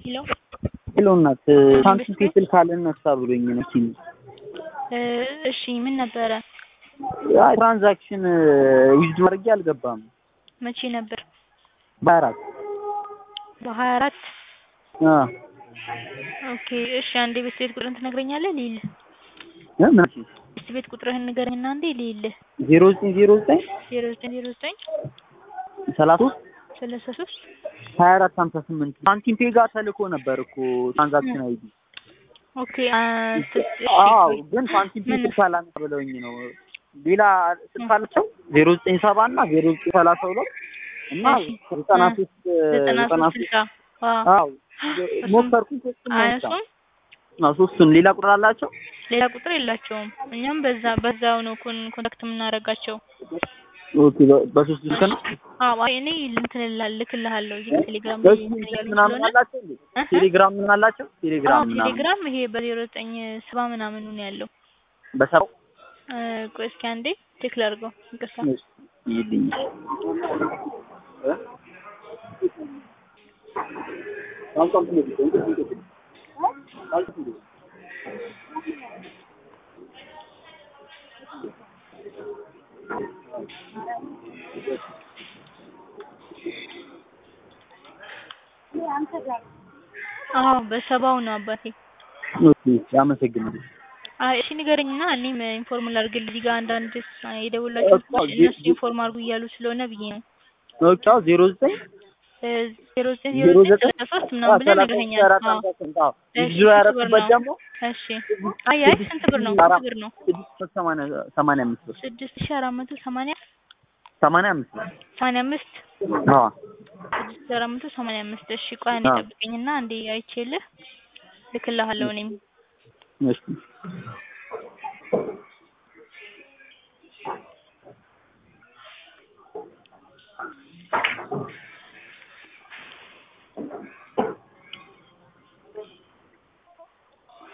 ሄሎ ሄሎ እናት ሳምሰንግ ስልክ አልነሳ ብሎኝ ነው ሲም እሺ ምን ነበረ? አይ ትራንዛክሽን ዊዝድ ማድረግ አልገባም። መቼ ነበር? በአራት በሀያ አራት አ ኦኬ እሺ አንዴ ቤት ቤት ቁጥርህን ትነግረኛለህ ልይል እ ምን ቤት ቤት ቁጥርህን ንገረኝና አንዴ ልይል ዜሮ ዘጠኝ ዜሮ ዘጠኝ ዜሮ ዘጠኝ ዜሮ ዘጠኝ ሰላሳ ሶስት ሰላሳ ሶስት ሀያ አራት ሀምሳ ስምንት ሳንቲም ፔ ጋር ተልኮ ነበር እኮ ትራንዛክሽን አይዲ ኦኬ አዎ ግን ሳንቲም ፔ ስልክ አላነሳ ብለውኝ ነው ሌላ ስልክ አላቸው ዜሮ ዘጠኝ ሰባ እና ዜሮ ዘጠኝ ሰላሳ ሁለት እና ዘጠና ሶስት ዘጠና ዘጠና ሶስት ሶስት ስልሳ አዎ ሞከርኩኝ ሶስቱም አይሰራም አያሱም አዎ ሶስቱን ሌላ ቁጥር አላቸው ሌላ ቁጥር የላቸውም። እኛም በዛ በዛው ነው ኮን ኮንታክት የምናደርጋቸው። ኦኬ በ- በሶስት ስልክ ነው አዎ አይ እኔ እንትን እላ- ልክልሃለሁ እዚህ ቴሌግራም ላይ በሱ እንትን እያሉኝ ምናምን ስለሆነ አላቸው እንዴ እህ? ቴሌግራም ምን አላቸው አዎ ቴሌግራም ምናምን ቴሌግራም ይሄ በዜሮ ዘጠኝ ሰባ ምናምኑ ነው ያለው። በሰው እ፣ ቆይ እስኪ አንዴ ቼክ ላድርገው። ይቅርታ ይልኝ አዎ በሰባው ነው አባቴ። ኦኬ አመሰግናለሁ አይ እሺ ንገረኝና እኔም ኢንፎርም ላድርግልህ። እዚህ ጋር አንዳንድ የደወላቸው እኮ ሰዎች ዜ- እነሱ ኢንፎርም አድርጉ እያሉ ስለሆነ ብዬ ነው። ኦኬ አዎ ዜሮ ዘጠኝ ዜሮ ዘጠኝ ዜሮ ዜሮ ዘጠኝ ዘጠኝ ሰላሳ ሶስት ምናምን ብለህ ሰላሳ ነግረኸኛል። አራት አዎ ሃምሳ ስምንት አዎ እሺ ቪዲዮ ስንት ብር ያደረኩበት ነው? ደግሞ እሺ አይ አይ ስንት ብር ነው? ስንት ብር ነው? ስድስት መቶ ሰማንያ ሰማንያ አምስት ብር ስድስት ሺህ አራት መቶ ሰማንያ ሰማንያ አምስት ብር ሰማንያ አምስት አዎ ስድስት ሺህ አራት መቶ ሰማንያ አምስት እሺ ቆይ አንዴ አዎ። ጠብቀኝና አንዴ አይቼልህ ልክልሃለሁ እኔም እሺ